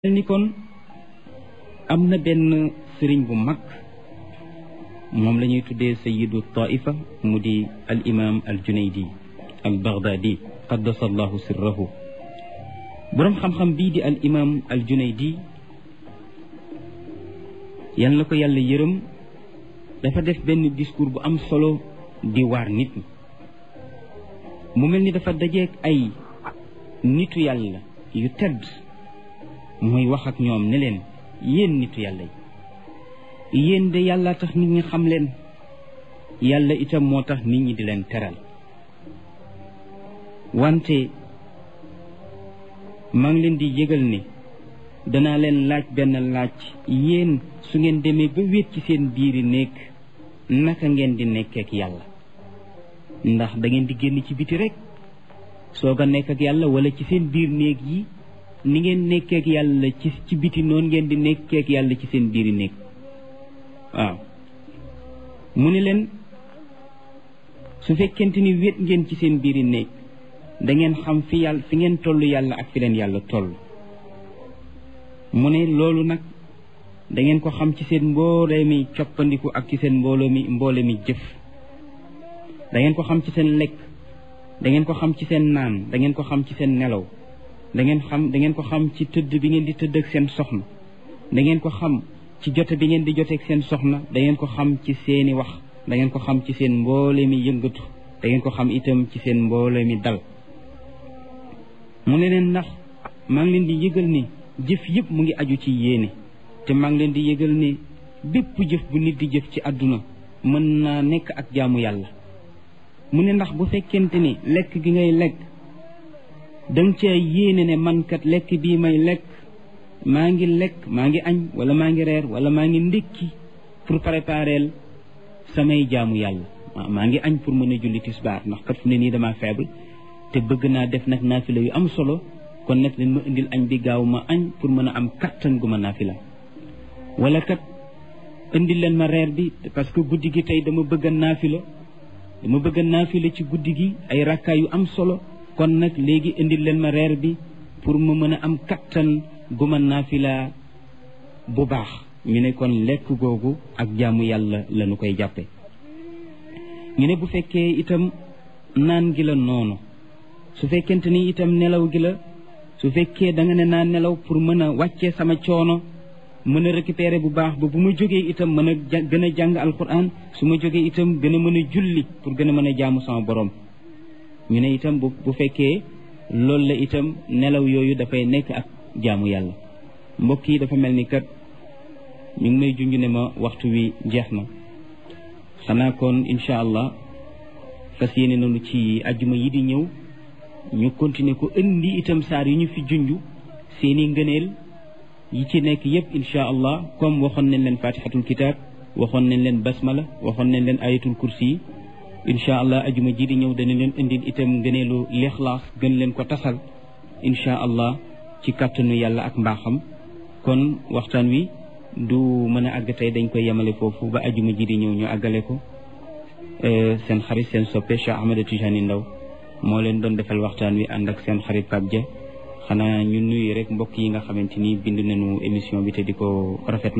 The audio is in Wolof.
ni kon am na benn sëriñ bu mag moom la ñuy tuddee sayidu taifa mu di al imam al junaydi al baghdadi qaddasa allahu sirrahu boroom xam-xam bii di al imam al junaydi yal na ko yàlla yërëm dafa def benn discours bu am solo di waar nit ñi mu mel ni dafa dajeeg ay nitu yàlla yu tedd muy wax ak ñoom ne leen yéen nitu yàlla yi yéen de yàlla tax nit ñi xam leen yàlla itam moo tax nit ñi di leen teral wante maa ngi leen di yëgal ni danaa leen laaj benn laaj yéen su ngeen demee ba wéet ci seen biiri nekk naka ngeen di nekkee ak yàlla ndax da ngeen di génn ci biti rek soog a nekk ak yàlla wala ci seen biir néeg yi ni ngeen nekkeek yàlla ci ci biti noonu ngeen di nekkeek yàlla ci seen biiri néeg waaw mu ne leen su fekkente ni wét ngeen ci seen biiri néeg da ngeen xam fi yàlla fi ngeen toll yàlla ak fi leen yàlla toll mu ne loolu nag da ngeen ko xam ci seen mboole mi coppandiku ak ci seen mbooloo mi mboole mi jëf da ngeen ko xam ci seen lekk da ngeen ko xam ci seen naan da ngeen ko xam ci seen nelaw da ngeen xam da ngeen ko xam ci tëdd bi ngeen di tëdd ak seen soxna da ngeen ko xam ci jote bi ngeen di jote ak seen soxna da ngeen ko xam ci seeni wax da ngeen ko xam ci seen mboole mi yëngatu da ngeen ko xam itam ci seen mboole mi dal mu ne leen ndax maa ngi leen di yëgal ni jëf yëpp mu ngi aju ci yéene te maa ngi leen di yëgal ni bépp jëf bu nit di jëf ci àdduna mën naa nekk ak jaamu yàlla mu ne ndax bu fekkente ni lekk gi ngay lekk danga ca yéene ne man kat lekk bii may lekk maa ngi lekk maa ngi añ wala maa ngi reer wala maa ngi ndékki pour préparer samay jaamu yàlla maa ngi añ pour mën a julli tisbaar ndax kat fu ne nii dama faible te bëgg naa def nag naafila yu am solo kon nag leen ma indil añ bi gaaw ma añ pour mën a am kattan gu ma naafila wala kat indil leen ma reer bi parce que guddi gi tey dama bëgg a naafila dama bëgg a naafila ci guddi gi ay rakkaa yu am solo kon nag léegi indil leen ma reer bi pour mu mën a am kattan gu ma naafila bu baax ñu ne kon lekk googu ak jaamu yàlla la ñu koy jàppe ñu ne bu fekkee itam naan gi la noonu su fekkente ni itam nelaw gi la su fekkee da nga ne naa nelaw pour mën a wàccee sama coono mën a récupérer bu baax ba bu ma jógee itam mën a gën a jàng alquran su ma jógee itam gën a mën a julli pour gën a mën a jaamu sama borom ñu ne itam bu bu fekkee loolu la itam nelaw yooyu dafay nekk ak jaamu yàlla mbokk yi dafa mel ni kat ñu ngi may junj ne ma waxtu wi jeex na xanaa kon incha allah fas yéene nañu ci ajjuma yi di ñëw ñu continuer ko indi itam saar yi ñu fi junj seeni ngëneel yi ci nekk yépp incha allah comme waxoon nañ leen fatihatul kitab waxoon nañ leen basmala waxoon nañ leen ayatul kursi yi incha allah ajuma ji di ñëw dana leen indil itam ngëneelu lixlaas gën leen ko tasal incha allah ci kàttanu yàlla ak mbaaxam kon waxtaan wi du mën a àgg tey dañ koy yemale foofu ba ajuma ji di ñëw ñu àggale ko seen xarit seen soppe Cheikh Ahmed Tijani Ndaw moo leen doon defal waxtaan wi ànd ak seen xarit Pape Dia xanaa ñu nuyu rek mbokk yi nga xamante ni bind nañu émission bi te di ko rafetlu